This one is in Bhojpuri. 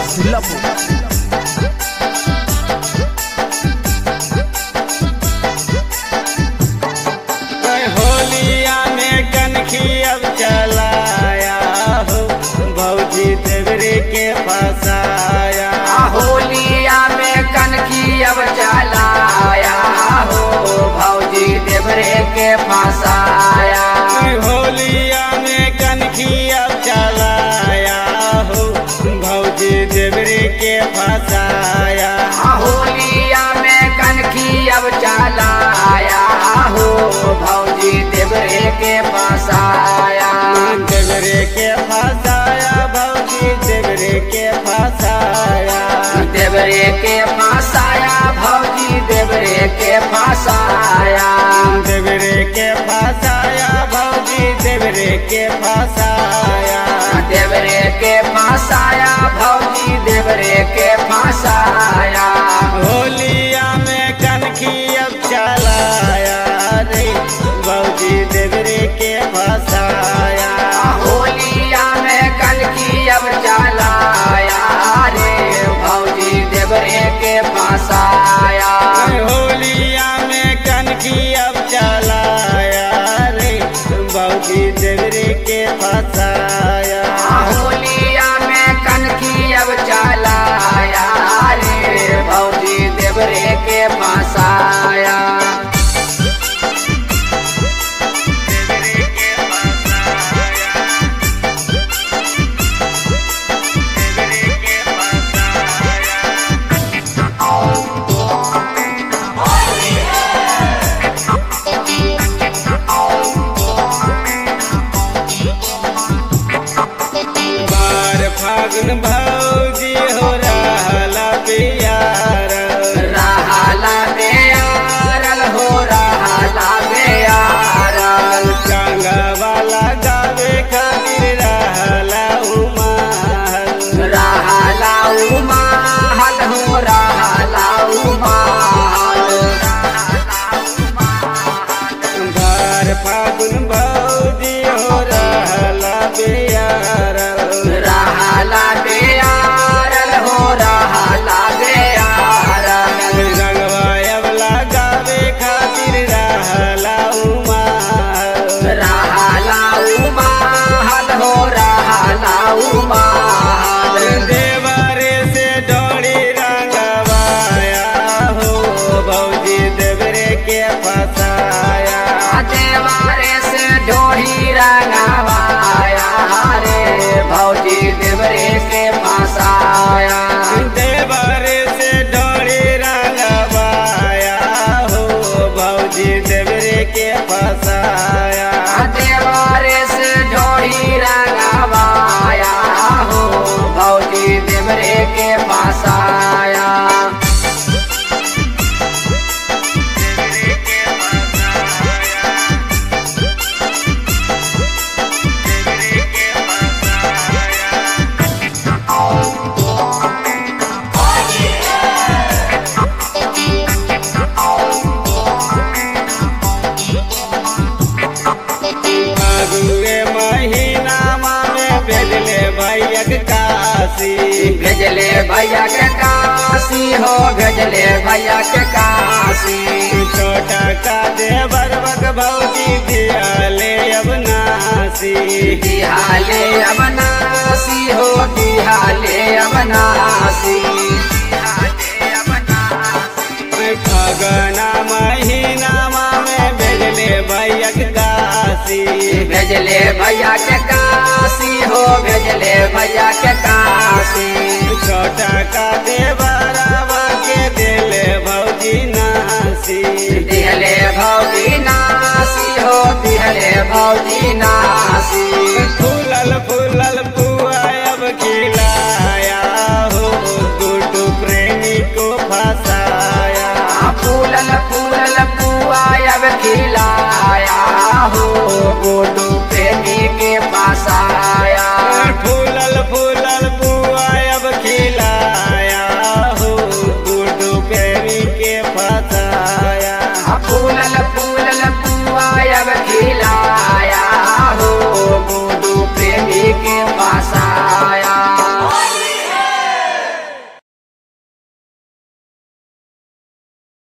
Love. कोई होलिया में कनखी अब चलाया हो भौजी देवरी के फसाया होलिया में कनकी अब चलाया हो भौजी देवरे के फसाया कोई होलिया में कनखी अब चलाया हो भौजी देवरी के फसाया होलिया में कनकी अब चलाया हो भौजी देवरे के फसाया देवरे के फसाया भौजी देवरे के फसाया देवरे के फसाया भौजी देवरे के फसाया देवरे के फसाया भौजी देवरे के फसाया देवरे के फसाया भौजी देवरे के फसाया होलिया में कनखी अब चलाया रे भौजी देवरे के फसाया होलिया में कनकी अब चलाया रे भौजी देवरे के फसाया होलिया में कनखी अब चलाया रे भौजी देवरे के फसाया होलिया में कनकी अब चलाया रे भौजी देवरे के फसाया देवरे के फसाया देवरे के फसाया बार फागुन भौजी हो रहला प्यार रहाला बेयारल हो रहाला बेयारल गंगा वाला गावे खातिर रहला उमाल रहाला उमाहल हो रहाला उमाहल बार फागुन भौजी हो रहला प्यार रहाला बेयारल हो रहाला बेयारल गंगवा अबला गावे खातिर रहला उमाल रहाला उमाहल हो रहाला उमाहल देवरे से डोरी रंगवाया हो भौजी देवरे के फसाया देवारे से ढोही रंगवाया रे भौजी देवरे से फसाया देवरे से डोरी रंगवाया हो भौजी देवरे के फसाया देवारे से ढोही रंगवाया हो भौजी देवरे के फसाया देवरे के फसाया देवरे के फसाया फागुए महीना में भेजले भैया के काशी भेजले भैया के काशी हो भेजले भैया के काशी छोटा का देवर बक भौजी दियाले अब नासी बिहाले अवनासी हो बिहाले अवनासी फगना महीना में भेजले भैया के काशी भेजले भैया के काशी हो भेजले भैया के काशी छोटा का देवरावा के दिले भौजी नासी दिहले भौजी नासी हो दिहले भौजी नासी